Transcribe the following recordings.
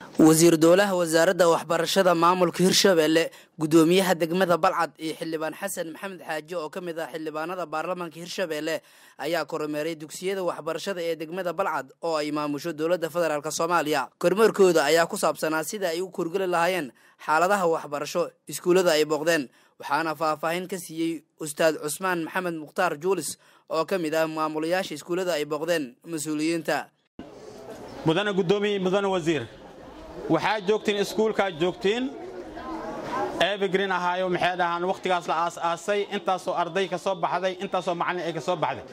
wasiir dowlaha wasaaradda waxbarashada maamulka hirshabelle gudoomiyaha degmada balcad iyo xildhibaan xasan maxamed xaaji oo ka mid ah xildhibaanada baarlamaanka hirshabelle ayaa kormeeray dugsiyada waxbarashada ee degmada balcad oo ay maamusho dowladda federaalk soomaaliya kormeerkooda ayaa ku saabsanaa sida ay u korgeli lahaayeen xaaladaha waxbarasho iskuullada ay booqdeen waxaana faahfaahin ka siiyey ustaad cusmaan maxamed mukhtaar juulis oo ka mid ah maamulayaasha iskuullada ay booqdeen mas-uuliyiinta mudane gudoomiye mudane wasiir waxaa joogtiin iskuulkaa joogtiin evergreen ahaayo maxay dhahaan wakhtigaas la aas-aasay intaasoo arday ka soo baxday intaasoo macallin ay ka soo baxday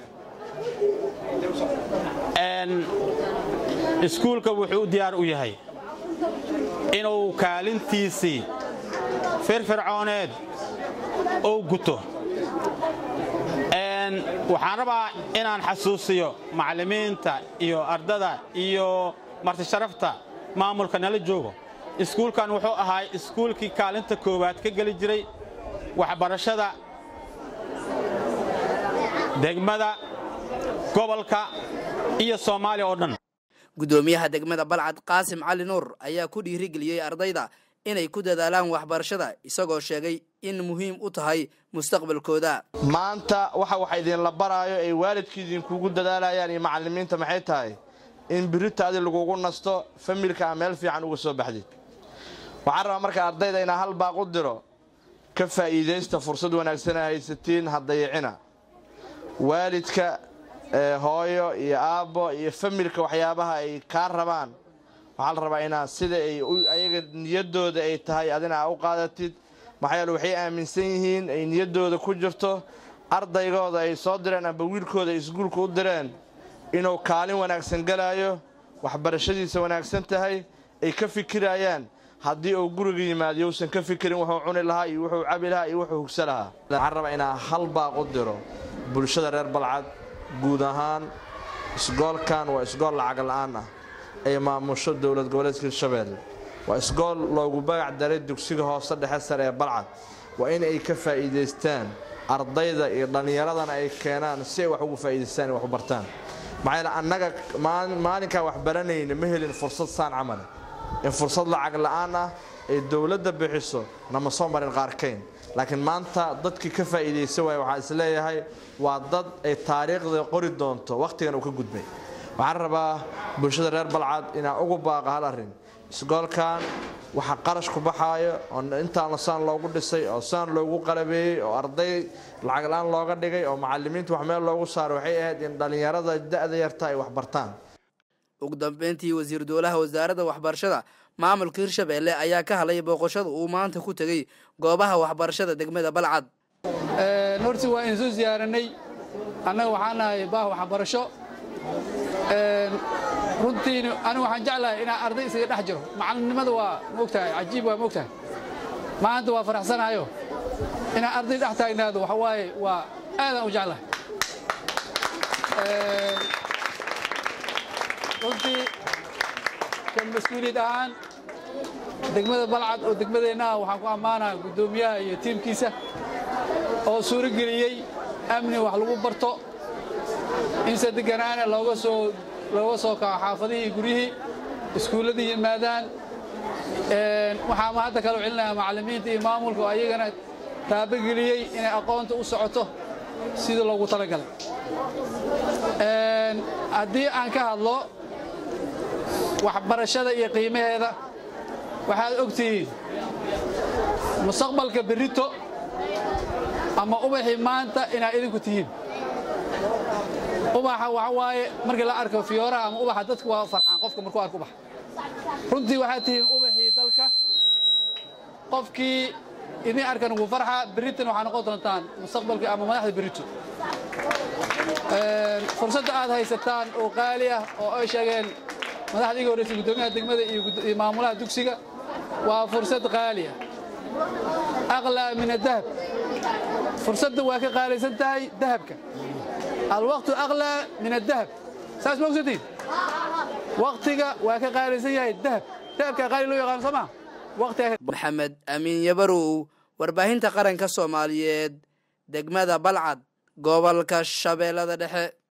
iskuulka wuxuu u diyaar u yahay inuu kaalintiisii firfircooneed ou guto waxaan rabaa inaan xasuusiyo macallimiinta iyo ardada iyo martisharafta maamulka nala joogo iskuulkan wuxuu ahaa iskuulkii kaalinta koowaad ka geli jiray waxbarashada degmada gobolka iyo soomaaliya oo dhan gudoomiyaha degmada balcad qaasim cali nuur ayaa ku dhiirigeliyey ardayda inay ku dadaalaan waxbarashada isagoo sheegay in muhiim u tahay mustaqbalkooda maanta waxa waxa idinla baraayo ay waalidkii idinkugu dadaalayaan iyo macallimiinta maxay tahay in biritaadii lagugu nasto familka a meel fiican uga soo baxdid waxaan rabaa marka ardayda inaa hal baaq u diro ka faa'iidaysta fursad wanaagsana haysatiin hadayicina waalidka hooyo iyo aabbo iyo familka waxyaabaha ay kaa rabaan waxaa la rabaa inaa sida ay ayaga niyaddooda ay tahay adina a u qaadatid maxaa yeele waxay aaminsan yihiin ay niyaddooda ku jirto ardaygooda ay soo direen amba wiilkooda ay iskuulka u direen inuu kaalin wanaagsan galaayo waxbarashadiisa wanaagsan tahay ay ka fikirayaan haddii uu guriga yimaado yousan ka fikirin wuxuu cuni lahaa iyo wuxuu cabi lahaa iyo wuxuu hugsa lahaa waxaan rabaa inaa hal baaq u diro bulshada reer balcad guud ahaan isgoolkan waa isgool lacag la'aan ah ay maamusho dowlad goboleedka hirshabelle waa isgool loogu bagac daray dugsiga hoose dhexe sare ee balcad waa in ay ka faa'iidaystaan ardayda iyo dhallinyaradana ay keenaan si ay wax ugu faa'iidaystaan wax u bartaan maxaa yeele annaga maalinkaan wax baranayna ma helin fursad saan camale in fursad lacag la'aan ah ay dowladda bixiso nama soo marin qaarkayn laakiin maanta dadkii ka faa'iidaysa waaya waxaa isleeyahay waa dad ay taariikhda qori doonto wakhtigan uu ka gudbay waxaan rabaa bulshada reer balcad inaa ugu baaqa hal arrin isgoolkan waxa qarash ku baxaayo oo intaan saan loogu dhisay oo saan loogu qalabeeyey oo arday lacag la-aan looga dhigay oo macallimiinta wax meel loogu saaro waxay ahayd in dhallinyarada da'da yarta ay wax bartaan ugu dambeyntii wasiir dowlaha wasaaradda waxbarashada maamulka hirshabelle ayaa ka hadlay booqashada uu maanta ku tegey goobaha waxbarashada degmada balcad horti waa idin soo ziyaaranay annaga waxaan nahay baah waxbarasho runtiina anigu waxaan jeclahay inaan arday isaga dhex jiro macallinnimada waa moogtahay cajiib waa moogtahay maanta waa faraxsanahayo inaan arday dhex taagnaado waxa waaye waa aadaan u jeclahay runtii ka mas-uuliyad ahaan degmada balcad oo degmadeennaha waxaan ku ammaanaha guddoomiyaha iyo tiimkiisa oo suuro geliyey amni wax lagu barto in se deganaana looga soo looga soo kaco xaafadihii guryihii iskuulladii yimaadaan waxaa ma hadda kaloo celinayaa macallimiinta iyo maamulka oo ayagana taabogeliyey inay aqoonta u socoto sidii loogu talagalay haddii aan ka hadlo waxbarashada iyo qiimaheeda waxaad og tihiin mustaqbalka berrito ama ubaxii maanta inaad idinku tihiin ubaxa waxa waaye markii la arko fiyooraha ama ubaxa dadku waa farxaan qofka markuu arko ubax runtii waxaad tihiin ubaxii dalka qofkii idin arkan ugu farxa berritan waxaa noqon doontaan mustaqbalka ama madaxda berrito fursadda aad haysataan oo qaali ah oo ay sheegeen madaxda iga horreysay guddoomiyaha degmada iyo maamulaha dugsiga waa fursad qaali ah aqlaa min adahab fursadda waa ka qaalaysan tahay dahabka alwaqtu aqlaa min adahab saas ma ogsantiin waktiga waa ka qaalaysan yahay dahab dahabkaa qaali loo yaqaano soo maa maxamed amiin yabarow warbaahinta qaranka soomaaliyeed degmada balcad gobolka shabeellada dhexe